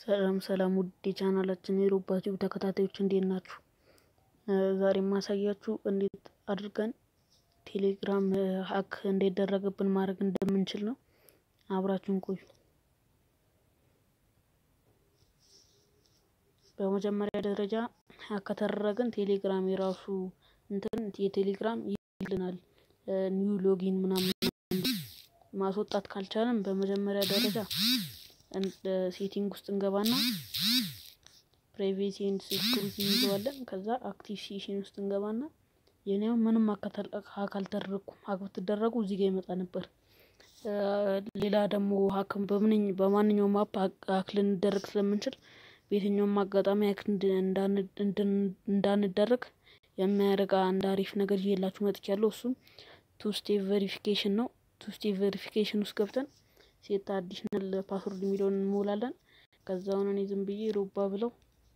ሰላም ሰላም ውድ የቻናላችን የሮባ ቲዩብ ተከታታዮች እንዴት ናችሁ? ዛሬ የማሳያችሁ እንዴት አድርገን ቴሌግራም ሀክ እንዳይደረግብን ማድረግ እንደምንችል ነው። አብራችሁን ቆዩ። በመጀመሪያ ደረጃ ሀክ ከተደረግን ቴሌግራም የራሱ እንትን የቴሌግራም ይልናል ኒው ሎጊን ምናምን ማስወጣት ካልቻለም በመጀመሪያ ደረጃ ሴቲንግ ውስጥ እንገባና ፕራይቬሲ ኤንድ ሴኩሪቲ እንገባለን። ከዛ አክቲቭ ሴሽን ውስጥ እንገባና የኔው ምንም ሀክ አልተደረኩም። ሀክ ብትደረጉ እዚህ ጋር ይመጣ ነበር። ሌላ ደግሞ ሀክም በማንኛውም አፕ ሀክ ልንደረግ ስለምንችል በየትኛውም አጋጣሚ ሀክ እንዳንደረግ የሚያደርግ አንድ አሪፍ ነገር ይዤላችሁ መጥቻለሁ። እሱም ቱ ስቴፕ ቬሪፊኬሽን ነው። ቱ ስቴፕ ቬሪፊኬሽን ውስጥ ገብተን ሴት አዲሽናል ፓስወርድ የሚለውን እንሞላለን። ከዛ አሁን እኔ ዝም ብዬ ሮባ ብለው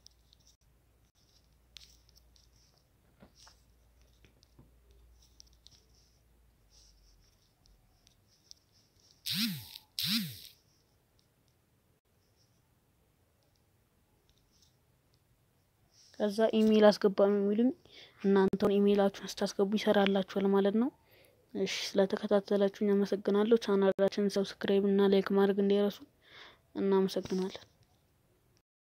ከዛ ኢሜይል አስገባ ነው የሚሉኝ። እናንተውን ኢሜይላችሁን ስታስገቡ ይሰራላችኋል ማለት ነው። እሺ ስለተከታተላችሁኝ አመሰግናለሁ። ቻናላችንን ሰብስክራይብ እና ላይክ ማድረግ እንዳይረሱ። እናመሰግናለን።